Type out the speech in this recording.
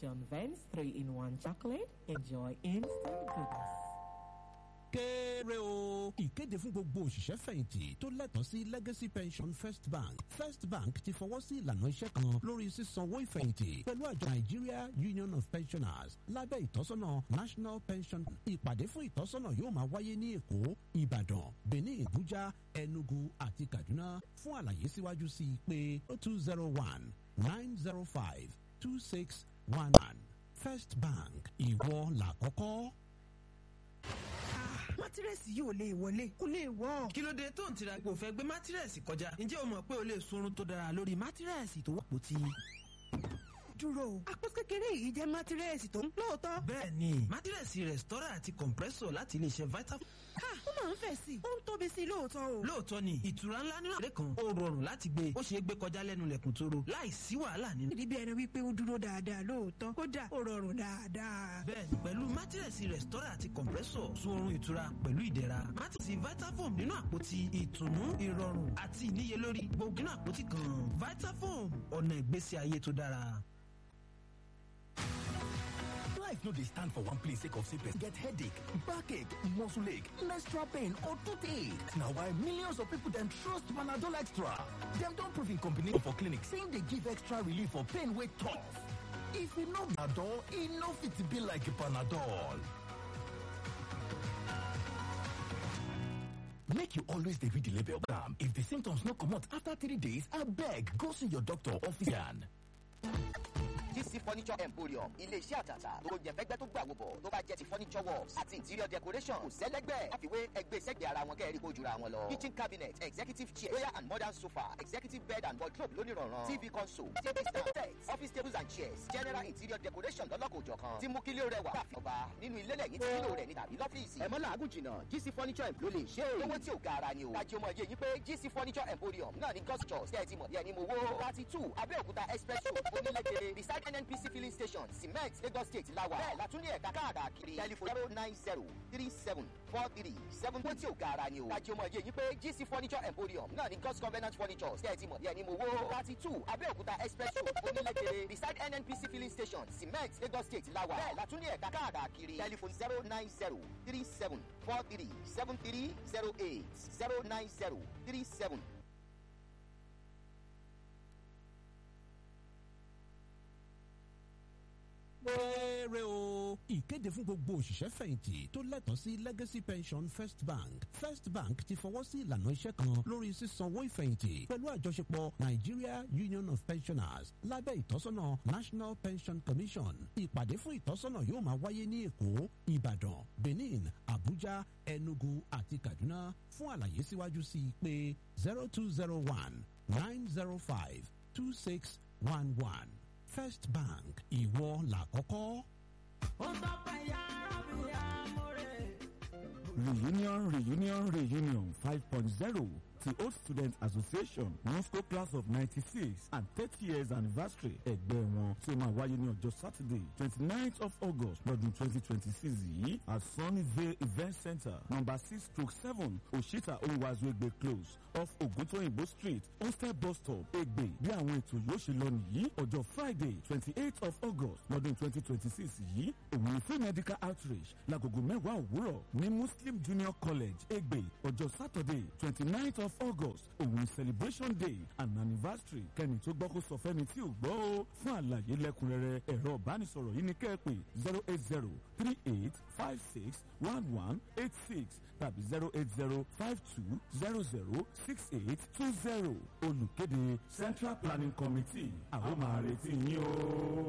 Pension Vents 3-in-1 chocolate. Enjoy instant goodness. kéré o. ìkéde fún gbogbo òṣìṣẹ́ fẹ̀yìntì tó lẹ́tọ̀ọ́ sí legacy pension first bank first bank ti fọwọ́ sí ìlànà iṣẹ́ kan lórí sísanwó ìfẹ̀yìntì pẹ̀lú àjọ nigeria union of pensioners lábẹ́ ìtọ́sọ́nà national pension ìpàdé fún ìtọ́sọ́nà yóò máa wáyé ní èkó ìbàdàn benin abuja enugu àti kaduna fún àlàyé síwájú sí i pé two zero one nine zero five two six one one first bank ìwọ làkọ́kọ́ mátírẹ́sì yìí ò lè wọlé kó lè wọ́. kí ló dé tó ń tira kò fẹ́ gbé mátírẹ́sì kọjá ǹjẹ́ o mọ̀ pé o lè sunrun tó dára lórí mátírẹ́sì tó wọ́pọ̀ tí. dúró àpò kékeré yìí jẹ́ mátírẹ́sì tó ń lóòótọ́. bẹ́ẹ̀ni mátírẹ́sì rẹ̀stọ́rà àti compressor láti iléeṣẹ́ vita. ha ó máa ń fẹ̀ sí i ó ń tóbi sí i lóòótọ́ o. lóòótọ́ ni ìtura ńlá nínú àlẹ́ kan ó rọrùn láti gbé ó ṣeé gbé kọjá lẹ́nu lẹ̀kùn tóró láì sí wàhálà nínú. ìdí bí ẹni wípé ó dúró dáadáa lóòótọ́ kódà ó rọrùn dáadáa. bẹ́ẹ̀ni pẹ̀lú mátírẹ́sì rẹ̀stọ́rà àti compressor sun oorun ìtura pẹ̀lú ìdẹ̀ra mátírẹ́sì vitafoam nínú àpótí ìtùnú ìrọ̀rùn àti ìníyelórí gbogbo nínú àpótí kan vitafoam ọ̀nà ìgbésí ayé tó dára. life no dey stand for one place sake of say person get headache backache muscle ache menstrual pain or toothache na why millions of people dem trust panadol extra dem don prove im combination for clinic say im dey give extra relief for pain wey tough if e no be panadol e no fit be like panadol make you always dey read the label am if the symptoms no comot after three days abeg go see your doctor or physician. GC Furniture Emporium ilé-iṣẹ́ àtàtà tó jẹ́ fẹ́gbẹ́ tó gbàwó bọ̀ tó bá jẹ́ ti furniture works àti interior decoration kò sẹ́lẹ́gbẹ́ àfiwé ẹgbẹ́ sẹ́gbẹ́ ara wọn kẹ́rì kó jura wọn lọ. kitchen cabinet executive chair royal and modern sofa executive bed and wardrobe lónìrànràn tv console table stand sets office tables and chairs general interior decoration lọ́lọ́kòjọ̀kan tí mú kílé rẹwà káfí ọba nínú ilé lẹ́yìn tí kílò rẹ̀ ní tàbí lọ́fíìsì. ẹ̀mọ́ làágùn jìnnà GC Furniture Emporium ló lè ṣe é. owó tí ò ga ara ni o. kájí ọmọ yẹ yín pé GC Furniture Emporium náà ní ghost church tẹ́ ẹ ti mọ̀ bí ẹni mo wó. thirty two Abẹ́òkúta express road onílẹ̀kẹ̀rẹ̀ beside NNPC filling station cement lagos state lawa bẹ́ẹ̀ la tún ní ẹ̀ka káàkiri telephone zero nine zero three seven four three seven one tí ò ga ara ni o. kájí ọmọ yẹ yín pé gc furniture emporium náà ní god's covenant furniture ṣe é ti mọ̀ bí ẹni mo wó. thirty two abẹ́òkúta express road onílẹ̀kẹ̀rẹ̀ beside nnpc filling station cement lagos state lawa bẹ́ẹ̀ la tún ní ẹ̀ka káàkiri telephone zero nine zero three seven four three seven three zero eight zero nine zero three seven péré o. ìkéde fún gbogbo òṣìṣẹ́ fẹ̀yìntì tó lẹ́tọ̀ọ́ sí legacy pension first bank first bank ti fọwọ́ sí ìlànà iṣẹ́ kan lórí sísanwó ìfẹ̀yìntì pẹ̀lú àjọṣepọ̀ nigeria union of pensioners lábẹ́ ìtọ́sọ́nà national pension commission ìpàdé fún ìtọ́sọ́nà yóò máa wáyé ní èkó ìbàdàn benin abuja enugu àti kaduna fún àlàyé síwájú sí i pé zero two zero one nine zero five two six one one. First Bank ìwọ làkọ́kọ́. ó tọ́pẹ́ yára bí amúre. Reunion, reunion, reunion 5.0 the Old Student Association Moscow class of 96 and 30 years anniversary ẹgbẹ́ wọn tí ó máa wáyé ní ọjọ́ Saturday 29th of August lọ́dún 2026 yìí at Sunnyvale Event Center number six stroke seven Oshita Oyiwazu Egbe close off Oguntoyinbo street Hostel bus stop Egbe bí àwọn ètò yóò ṣe lọ nìyí ọjọ́ Friday 28th of August lọ́dún 2026 yìí òun ni free medical outreach lágogo mẹ́wàá òwúrọ̀ ní Muslim Junior College Egbe ọjọ́ Saturday 29th of August òun ni celebration day and anniversary kẹ́ni tó gbọ́ kó sọ fẹ́ni tí ò gbọ́ o fún àlàyé lẹ́kùnrẹ́rẹ́ ẹ̀rọ ìbánisọ̀rọ̀ yìí ni kẹ́ẹ̀pẹ́ zero eight zero three eight five six one one eight six tàbí zero eight zero five two zero zero six eight two zero olùkéde Central Planning Committee àwọn máa retí yín o.